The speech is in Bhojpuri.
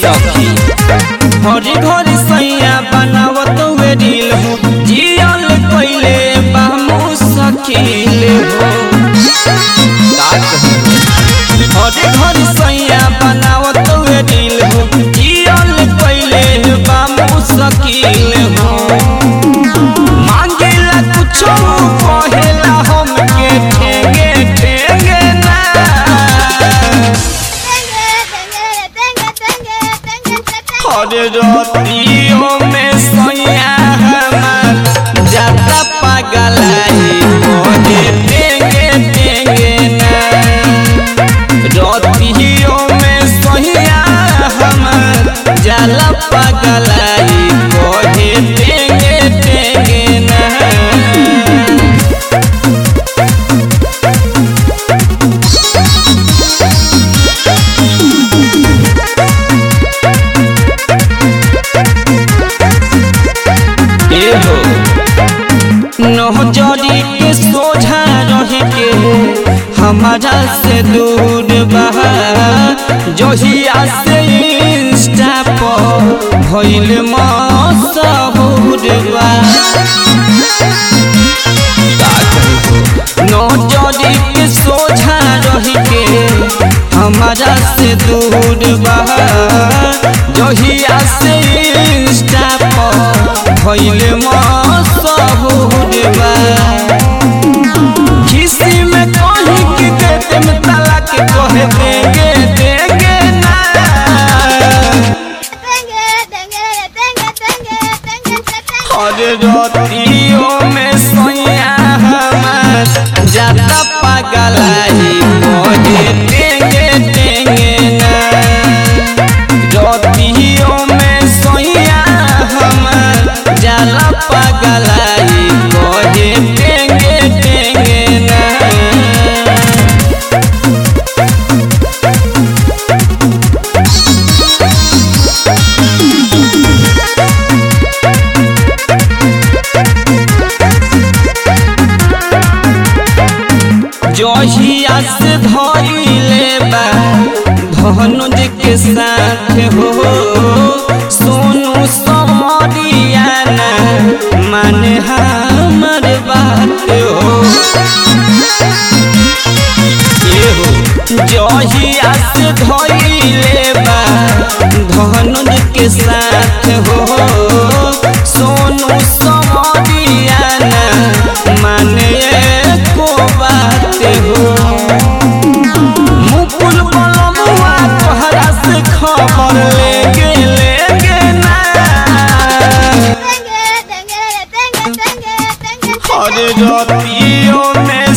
सखी हरी घरी सैया बनावत वे रील हो जियल कइले बामू सखील हो हरी घरी सैया बनावत वे रील हो जियल कइले बामू सखील हो मांगेला कुछो कहेला हमके ठेंगे ठेंगे ना हरे रतियों में सैया हमार जाता पगलाई मोहे टेंगे टेंगे ना रतियों में सैया हमार जाला पगलाई मोहे टेंगे टेंगे ना एहो नहजरी के सोझा रह के हमारा से दूर बहा जहिया से इंस्टा पर भइल मसहूर बा नजरी के सोझा रह के हमारा से दूर बहा जहिया से इंस्टा पर भइल मसहूर बा किसी में कहीं कि देते में ताला के कहे देंगे देंगे ना हर रतियों में सैया हमार जाता पगलाई मोहे देंगे देंगे ना रतियों में सैया हमार जाला पगलाई मोहे देंगे देंगे ना जहिया से धइले बा धनुज के साथ हो सोनू समरिया ना माने हमर बात हो एहो जहिया से धइले बा धनुज के साथ हो सोनू समरिया ना माने को बात हो मुकुल बलमुआ तोहरा से खबर लेके लेके ना हर रतियों में